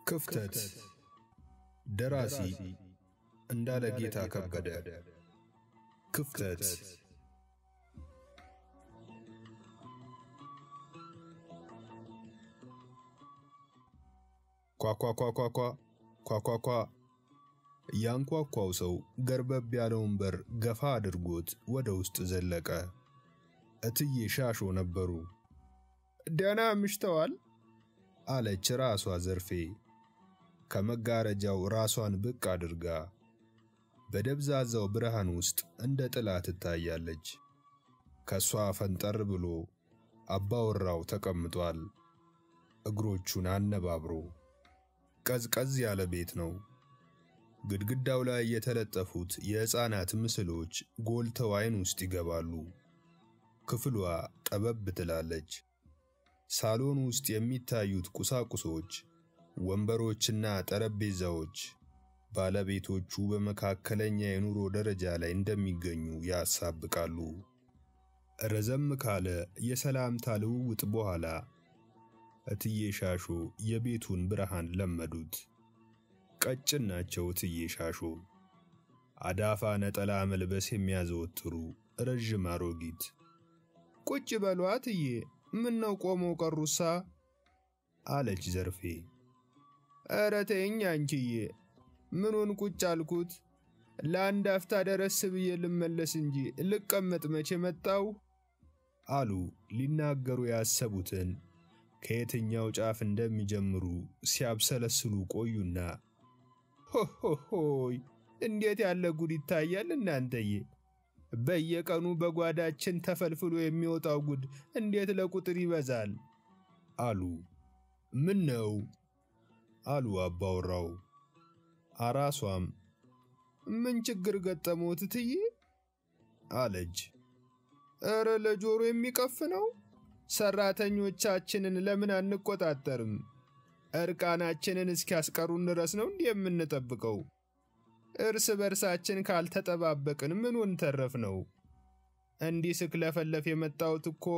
ክፍተት ደራሲ እንዳለ ጌታ ከበደ ክፍተት ኳኳኳኳኳ ኳኳኳ ያንኳኳው ሰው ገርበብ ያለውን በር ገፋ አድርጎት ወደ ውስጥ ዘለቀ። እትዬ ሻሾ ነበሩ። ደህና ምሽተዋል አለች ራሷ ዘርፌ ከመጋረጃው ራሷን ብቅ አድርጋ በደብዛዛው ብርሃን ውስጥ እንደ ጥላ ትታያለች። ከሷ ፈንጠር ብሎ አባወራው ተቀምጧል፣ እግሮቹን አነባብሮ። ቀዝቀዝ ያለ ቤት ነው። ግድግዳው ላይ የተለጠፉት የሕፃናት ምስሎች ጎልተው ዓይን ውስጥ ይገባሉ። ክፍሏ ጠበብ ትላለች። ሳሎን ውስጥ የሚታዩት ቁሳቁሶች፣ ወንበሮችና ጠረጴዛዎች ባለቤቶቹ በመካከለኛ የኑሮ ደረጃ ላይ እንደሚገኙ ያሳብቃሉ። ረዘም ካለ የሰላምታ ልውውጥ በኋላ እትዬ ሻሾ የቤቱን ብርሃን ለመዱት። ቀጭን ናቸው እትዬ ሻሾ። አዳፋ ነጠላ መልበስ የሚያዘወትሩ ረዥም አሮጊት። ቁጭ በሉ እትዬ፣ ምን ነው ቆመው ቀሩሳ? አለች ዘርፌ። ኧረ ተይኝ አንቺዬ፣ ምኑን ቁጭ አልኩት? ለአንድ አፍታ ደረስ ብዬ ልመለስ እንጂ ልቀመጥ መቼ መጣው? አሉ ሊናገሩ ያሰቡትን ከየትኛው ጫፍ እንደሚጀምሩ ሲያብሰለስሉ ቆዩና ሆሆሆይ እንዴት ያለ ጉድ ይታያል እናንተዬ! በየቀኑ በጓዳችን ተፈልፍሎ የሚወጣው ጉድ እንዴት ለቁጥር ይበዛል! አሉ። ምን ነው አሉ አባወራው። አራሷም ምን ችግር ገጠመዎት እትዬ? አለች። ኧረ ለጆሮ የሚቀፍ ነው። ሰራተኞቻችንን ለምን አንቆጣጠርም? እርቃናችንን እስኪያስቀሩን ድረስ ነው እንዲህ የምንጠብቀው? እርስ በርሳችን ካልተጠባበቅን ምኑን ተረፍ ነው? እንዲህ ስክለፈለፍ የመጣሁት እኮ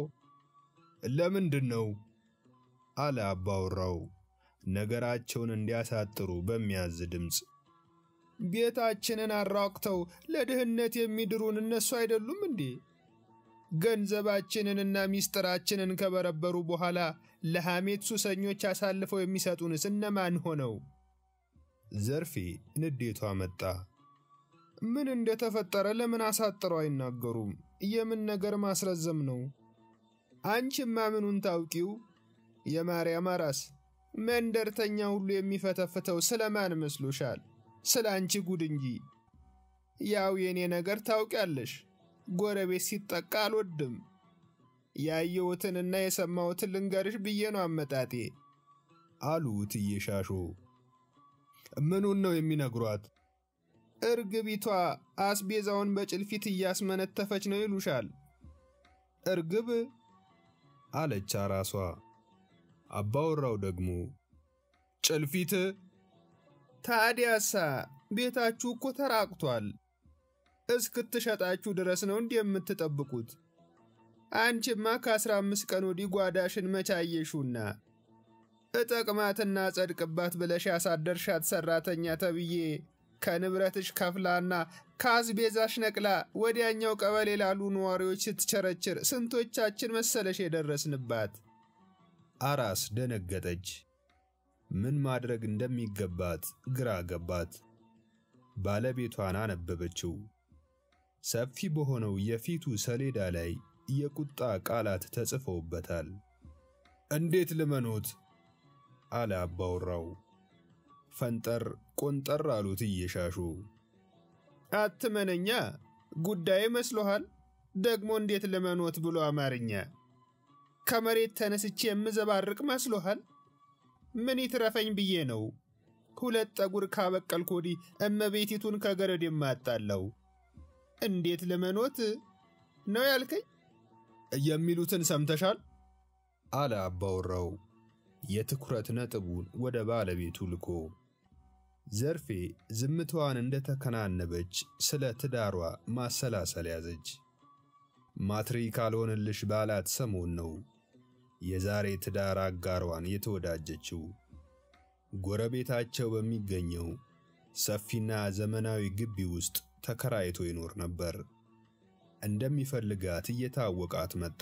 ለምንድን ነው? አለ አባወራው ነገራቸውን እንዲያሳጥሩ በሚያዝ ድምፅ። ቤታችንን አራቁተው ለድህነት የሚድሩን እነሱ አይደሉም እንዴ? ገንዘባችንንና ሚስጥራችንን ከበረበሩ በኋላ ለሐሜት ሱሰኞች አሳልፈው የሚሰጡንስ እነማን ሆነው? ዘርፌ ንዴቷ መጣ። ምን እንደተፈጠረ ለምን አሳጥረው አይናገሩም? የምን ነገር ማስረዘም ነው? አንቺማ ምኑን ታውቂው? የማርያም አራስ መንደርተኛ ሁሉ የሚፈተፍተው ስለማን መስሎሻል? ስለ አንቺ ጉድ እንጂ። ያው የኔ ነገር ታውቂያለሽ። ጎረቤት ሲጠቃ አልወድም። ያየሁትንና የሰማሁትን ልንገርሽ ብዬ ነው አመጣጤ። አሉ እትዬ ሻሾ። ምኑን ነው የሚነግሯት? እርግቢቷ አስቤዛውን በጭልፊት እያስመነተፈች ነው ይሉሻል። እርግብ አለች አራሷ። አባወራው ደግሞ ጭልፊት? ታዲያሳ ቤታችሁ እኮ ተራቅቷል። እስክትሸጣችሁ ድረስ ነው እንዲህ የምትጠብቁት? አንቺማ ከአስራ አምስት ቀን ወዲህ ጓዳሽን መቻየሹና እጠቅማትና ጸድቅባት ብለሽ ያሳደርሻት ሰራተኛ ተብዬ ከንብረትሽ ከፍላና ከአስቤዛሽ ነቅላ ወዲያኛው ቀበሌ ላሉ ነዋሪዎች ስትቸረችር ስንቶቻችን መሰለሽ የደረስንባት? አራስ ደነገጠች። ምን ማድረግ እንደሚገባት ግራ ገባት። ባለቤቷን አነበበችው። ሰፊ በሆነው የፊቱ ሰሌዳ ላይ የቁጣ ቃላት ተጽፈውበታል። እንዴት ልመኖት? አለ አባወራው። ፈንጠር ቆንጠር አሉት እየሻሹ። አትመነኛ ጉዳይ መስሎሃል? ደግሞ እንዴት ልመኖት ብሎ አማርኛ ከመሬት ተነስቼ የምዘባርቅ መስሎሃል? ምን ይትረፈኝ ብዬ ነው ሁለት ጠጉር ካበቀልኩ ወዲህ እመቤቲቱን ከገረድ የማጣለው። እንዴት ልመኖት ነው ያልከኝ? የሚሉትን ሰምተሻል? አለ አባወራው የትኩረት ነጥቡን ወደ ባለቤቱ ልኮ። ዘርፌ ዝምታዋን እንደተከናነበች ስለ ትዳሯ ማሰላሰል ያዘች። ማትሪክ አልሆንልሽ ባላት ሰሞን ነው የዛሬ ትዳር አጋሯን የተወዳጀችው። ጎረቤታቸው በሚገኘው ሰፊና ዘመናዊ ግቢ ውስጥ ተከራይቶ ይኖር ነበር። እንደሚፈልጋት እየታወቃት መጣ።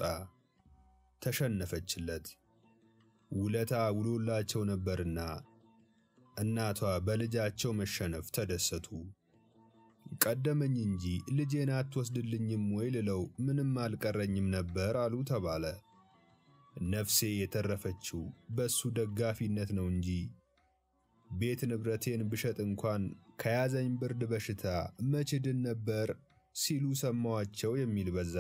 ተሸነፈችለት። ውለታ ውሎላቸው ነበርና እናቷ በልጃቸው መሸነፍ ተደሰቱ። ቀደመኝ እንጂ ልጄን አትወስድልኝም ወይ ልለው ምንም አልቀረኝም ነበር አሉ ተባለ። ነፍሴ የተረፈችው በሱ ደጋፊነት ነው እንጂ ቤት ንብረቴን ብሸጥ እንኳን ከያዘኝ ብርድ በሽታ መች ድን ነበር ሲሉ ሰማዋቸው የሚል በዛ።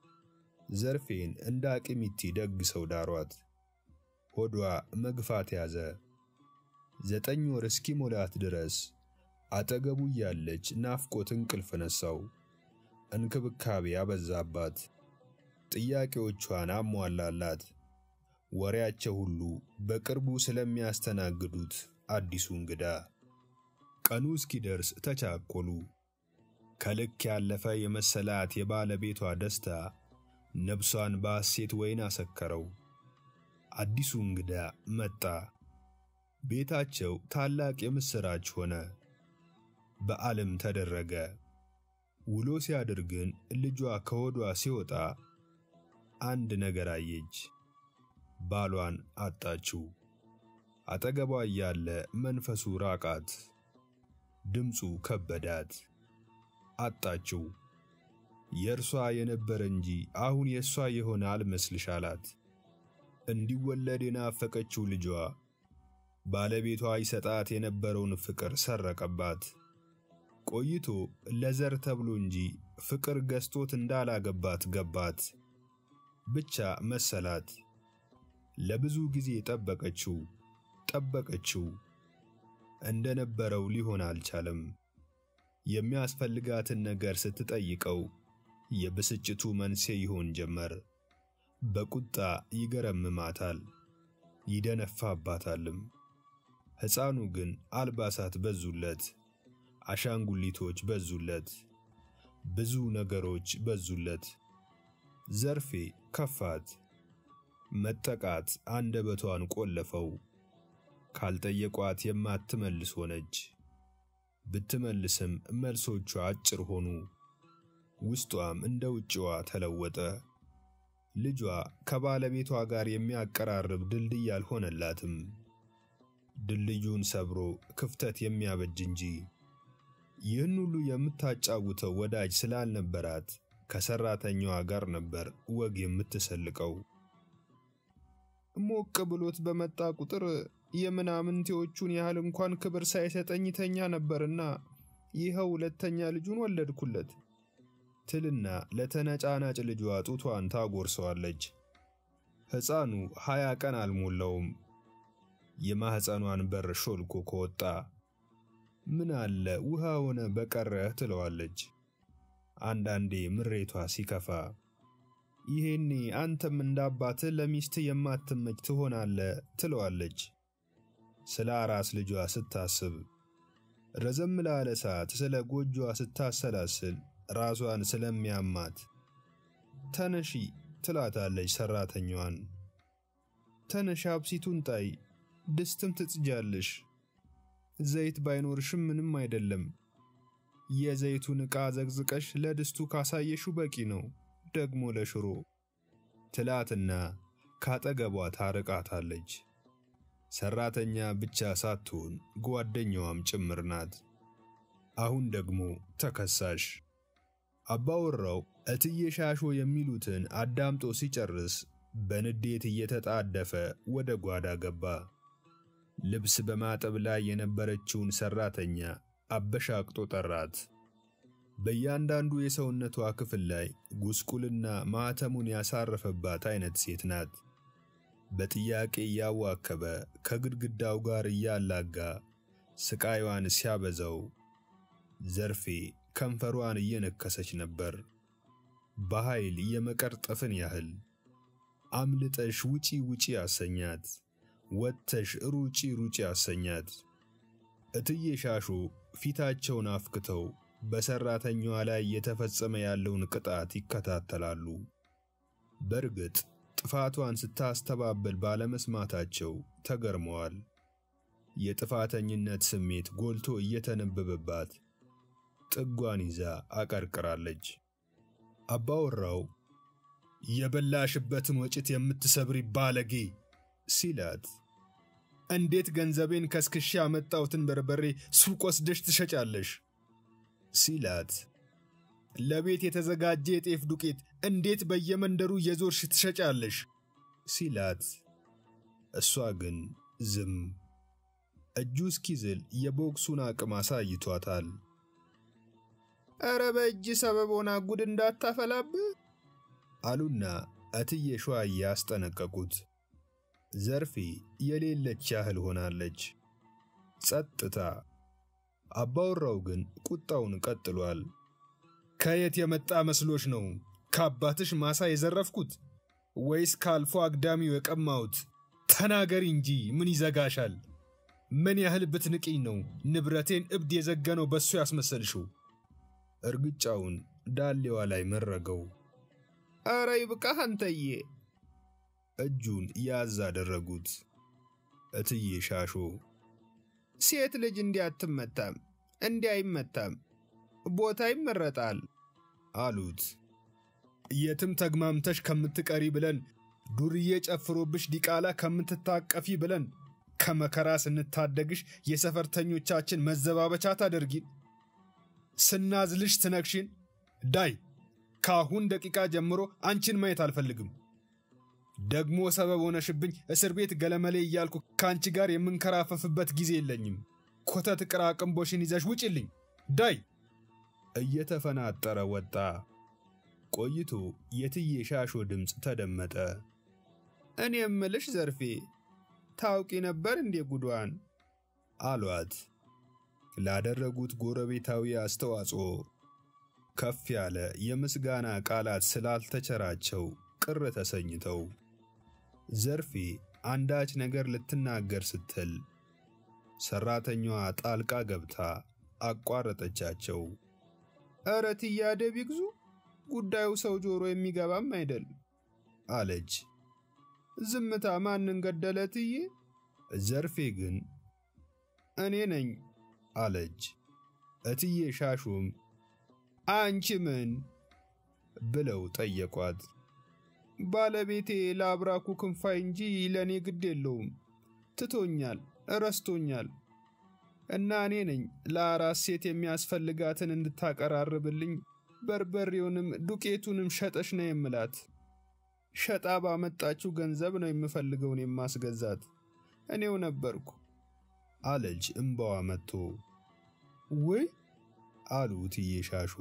ዘርፌን እንደ አቅሚቲ ደግ ሰው ዳሯት። ሆዷ መግፋት ያዘ። ዘጠኝ ወር እስኪሞላት ድረስ አጠገቡ እያለች ናፍቆት እንቅልፍ ነሳው። እንክብካቤ አበዛባት። ጥያቄዎቿን አሟላላት። ወሬያቸው ሁሉ በቅርቡ ስለሚያስተናግዱት አዲሱ እንግዳ። ቀኑ እስኪደርስ ተቻኮሉ። ከልክ ያለፈ የመሰላት የባለቤቷ ደስታ ነብሷን በሐሴት ወይን አሰከረው። አዲሱ እንግዳ መጣ። ቤታቸው ታላቅ የምሥራች ሆነ። በዓልም ተደረገ። ውሎ ሲያድር ግን ልጇ ከሆዷ ሲወጣ አንድ ነገር አየች። ባሏን አጣችው። አጠገቧ እያለ መንፈሱ ራቃት፣ ድምፁ ከበዳት። አጣችው። የእርሷ የነበረ እንጂ አሁን የእሷ የሆነ አልመስልሽ አላት። እንዲወለድ የናፈቀችው ልጇ ባለቤቷ ይሰጣት የነበረውን ፍቅር ሰረቀባት። ቆይቶ ለዘር ተብሎ እንጂ ፍቅር ገዝቶት እንዳላገባት ገባት። ብቻ መሰላት። ለብዙ ጊዜ ጠበቀችው ጠበቀችው። እንደነበረው ሊሆን አልቻለም። የሚያስፈልጋትን ነገር ስትጠይቀው የብስጭቱ መንስኤ ይሆን ጀመር። በቁጣ ይገረምማታል፣ ይደነፋባታልም። ሕፃኑ ግን አልባሳት በዙለት፣ አሻንጉሊቶች በዙለት፣ ብዙ ነገሮች በዙለት። ዘርፌ ከፋት። መጠቃት አንደበቷን ቆለፈው። ካልጠየቋት የማትመልስ ሆነች። ብትመልስም መልሶቿ አጭር ሆኑ። ውስጧም እንደ ውጭዋ ተለወጠ። ልጇ ከባለቤቷ ጋር የሚያቀራርብ ድልድይ አልሆነላትም። ድልድዩን ሰብሮ ክፍተት የሚያበጅ እንጂ። ይህን ሁሉ የምታጫውተው ወዳጅ ስላልነበራት ከሰራተኛዋ ጋር ነበር ወግ የምትሰልቀው። ሞቅ ብሎት በመጣ ቁጥር የምናምንቴዎቹን ያህል እንኳን ክብር ሳይሰጠኝ ተኛ ነበርና ይኸው ሁለተኛ ልጁን ወለድኩለት ትልና ለተነጫናጭ ልጇ ጡቷን ታጎርሰዋለች። ሕፃኑ ሀያ ቀን አልሞላውም። የማኅፀኗን በር ሾልኮ ከወጣ ምን አለ ውሃ ሆነ በቀረህ ትለዋለች። አንዳንዴ ምሬቷ ሲከፋ ይሄኔ አንተም እንዳባትህ ለሚስትህ የማትመች ትሆናለህ ትለዋለች። ስለ አራስ ልጇ ስታስብ ረዘም ላለ ሰዓት ስለ ጎጆዋ ስታሰላስል ራሷን ስለሚያማት ተነሺ ትላታለች ሰራተኛዋን። ተነሺ አብሲቱን ጣይ፣ ድስትም ትጽጃለሽ። ዘይት ባይኖርሽም ምንም አይደለም። የዘይቱን ዕቃ ዘግዝቀሽ ለድስቱ ካሳየሹ በቂ ነው፣ ደግሞ ለሽሮ ትላትና ካጠገቧ ታርቃታለች። ሰራተኛ ብቻ ሳትሆን ጓደኛዋም ጭምር ናት። አሁን ደግሞ ተከሳሽ አባወራው እትዬ ሻሾ የሚሉትን አዳምጦ ሲጨርስ በንዴት እየተጣደፈ ወደ ጓዳ ገባ። ልብስ በማጠብ ላይ የነበረችውን ሰራተኛ አበሻቅጦ ጠራት። በእያንዳንዱ የሰውነቷ ክፍል ላይ ጉስቁልና ማኅተሙን ያሳረፈባት አይነት ሴት ናት። በጥያቄ እያዋከበ ከግድግዳው ጋር እያላጋ ስቃይዋን ሲያበዛው ዘርፌ ከንፈሯን እየነከሰች ነበር። በኃይል የመቀርጠፍን ያህል አምልጠሽ ውጪ ውጪ አሰኛት። ወጥተሽ ሩጪ ሩጪ አሰኛት። እትዬ ሻሾ ፊታቸውን አፍክተው በሰራተኛዋ ላይ የተፈጸመ ያለውን ቅጣት ይከታተላሉ። በእርግጥ ጥፋቷን ስታስተባበል ባለመስማታቸው ተገርመዋል። የጥፋተኝነት ስሜት ጎልቶ እየተነበበባት ጥጓን ይዛ አቀርቅራለች። አባወራው የበላሽበትን ወጭት የምትሰብሪ ባለጌ ሲላት፣ እንዴት ገንዘቤን ከስክሻ ያመጣሁትን በርበሬ ሱቅ ወስደሽ ትሸጫለሽ? ሲላት፣ ለቤት የተዘጋጀ የጤፍ ዱቄት እንዴት በየመንደሩ እየዞርሽ ትሸጫለሽ? ሲላት፣ እሷ ግን ዝም። እጁ እስኪዝል የቦክሱን አቅም አሳይቷታል። ኧረ በእጅ ሰበብ ሆና ጉድ እንዳታፈላብህ አሉና እትዬ ሸዋዬ ያስጠነቀቁት። ዘርፌ የሌለች ያህል ሆናለች። ጸጥታ። አባወራው ግን ቁጣውን ቀጥሏል። ከየት የመጣ መስሎች ነው ከአባትሽ ማሳ የዘረፍኩት ወይስ ከአልፎ አግዳሚው የቀማሁት? ተናገሪ እንጂ ምን ይዘጋሻል? ምን ያህል ብትንቅኝ ነው ንብረቴን እብድ የዘገነው በሱ ያስመሰልሽው? እርግጫውን ዳሌዋ ላይ መረገው። ኧረ ይብቃህ አንተዬ። እጁን ያዝ አደረጉት። እትዬ ሻሾ ሴት ልጅ እንዲህ አትመታም፣ እንዲህ አይመታም፣ ቦታ ይመረጣል አሉት። የትም ተግማምተሽ ከምትቀሪ ብለን ዱርዬ ጨፍሮብሽ ዲቃላ ከምትታቀፊ ብለን ከመከራ ስንታደግሽ የሰፈርተኞቻችን መዘባበቻ ታደርጊን፣ ስናዝልሽ ትነክሽን። ዳይ ከአሁን ደቂቃ ጀምሮ አንቺን ማየት አልፈልግም። ደግሞ ሰበብ ሆነሽብኝ እስር ቤት ገለመሌ እያልኩ ከአንቺ ጋር የምንከራፈፍበት ጊዜ የለኝም። ኮተት ቅራቅንቦሽን ይዘሽ ውጭልኝ። ዳይ እየተፈናጠረ ወጣ። ቆይቶ የትዬ ሻሾ ድምፅ ተደመጠ። እኔ እምልሽ ዘርፌ ታውቂ ነበር እንዴ ጉዷን? አሏት። ላደረጉት ጎረቤታዊ አስተዋጽኦ ከፍ ያለ የምስጋና ቃላት ስላልተቸራቸው ቅር ተሰኝተው ዘርፌ አንዳች ነገር ልትናገር ስትል ሰራተኛዋ ጣልቃ ገብታ አቋረጠቻቸው። ኧረ ትያደ ቢግዙ ጉዳዩ ሰው ጆሮ የሚገባም አይደል አለች። ዝምታ ማንን ገደለ ትዬ? ዘርፌ ግን እኔ ነኝ አለች። እትዬ ሻሹም አንቺ ምን ብለው ጠየቋት። ባለቤቴ ለአብራኩ ክንፋይ እንጂ ለእኔ ግድ የለውም። ትቶኛል፣ እረስቶኛል እና እኔ ነኝ ለአራስ ሴት የሚያስፈልጋትን እንድታቀራርብልኝ በርበሬውንም ዱቄቱንም ሸጠሽ ነው የምላት። ሸጣ ባመጣችው ገንዘብ ነው የምፈልገውን የማስገዛት እኔው ነበርኩ አለች እምባዋ መጥቶ። ውይ አሉ እትዬ ሻሹ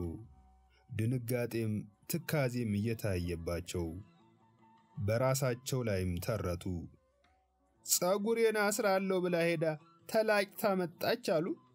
ድንጋጤም ትካዜም እየታየባቸው በራሳቸው ላይም ተረቱ። ጸጉሬን አስራለሁ ብላ ሄዳ ተላጭታ መጣች አሉ።